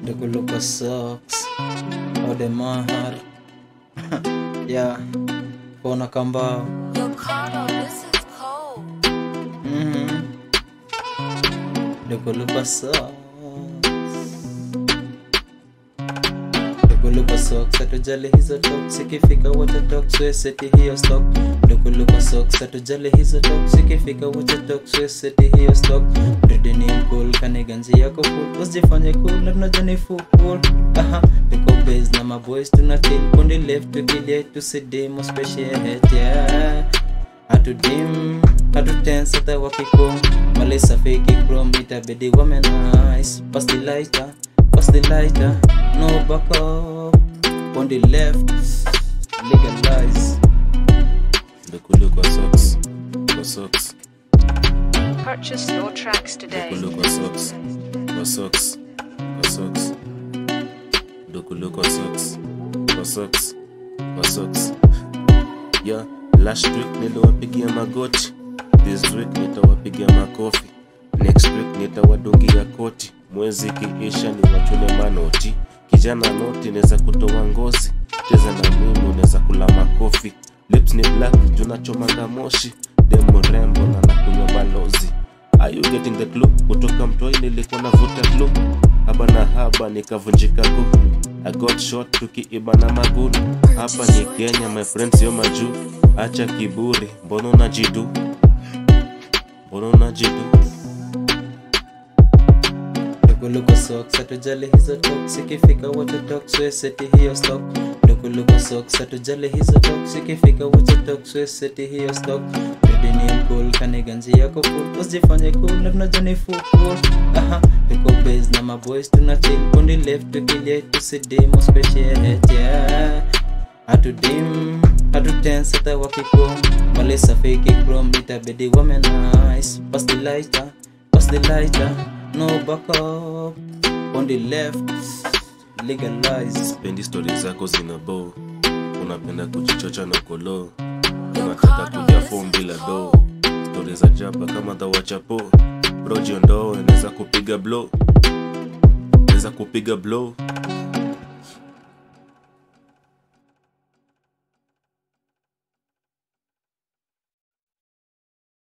Dukuluka socks How the mahar Yeah Kona kambao Yo, Cardo, this is cold. Mhm. Dukuluka socks Dukuluka socks Hatujali hizo talks Ikifika wacha talks We seti hiyo stock Dukuluka socks Hatujali hizo talks Ikifika wacha talks We seti hiyo stock Rudi ni cool Kaniganzi yako full Usijifanye cool Na tunajua ni football Aha Niko base na maboys Tuna chill Kundi left Tukilie tusidimu Special head Yeah hatudim hatutense hata wakiko malisa feki chrome itabidi wame nice pass the lighter pass the lighter no back up on the left legalize Ndukulu kwa socks, kwa socks, Purchase your tracks today. Ndukulu kwa socks, kwa socks, kwa socks. Ndukulu kwa socks, kwa socks, kwa socks. Yeah, last week niliwapigia magoti. This week nitawapigia makofi. Next week nitawadungia koti. Mwezi kiisha ni wachune manoti. Kijana noti neza kutoa ngozi. Cheza na mimi unaweza kula makofi. Lips ni black, tunachomanga moshi. Demo rembo na nakunywa balozi. Are you getting the clue? Kutoka mtoi nilikuwa navuta clue. Haba na haba nikavunjika guu. I got shot tukiiba na magulu. Hapa ni Kenya, my friends sio majuu. Acha kiburi, mbona unajidu? Mbona unajidu? Dukuluka socks hatujali hizo talks ikifika wacha talks we seti hiyo stock Dukuluka socks hatujali hizo talks ikifika wacha talks we seti hiyo stock Rudi ni cool kaniganzi yako full usijifanye cool na tunajua ni football Aha Niko base na maboys tuna chill kundi left tukilie tusidimu special head yeah hatudim hatutense hata wakiko malisa feki chrome itabidi wame nice pass the lighter pass the lighter no back up on the left legalize Sipendi stori zako zina bow. Unapenda kujichocha na kolo. Unataka kuja form bila do. Stori za jaba kama dhawachapo. Bro jiondoe, naweza kupiga blow. Naweza kupiga blow.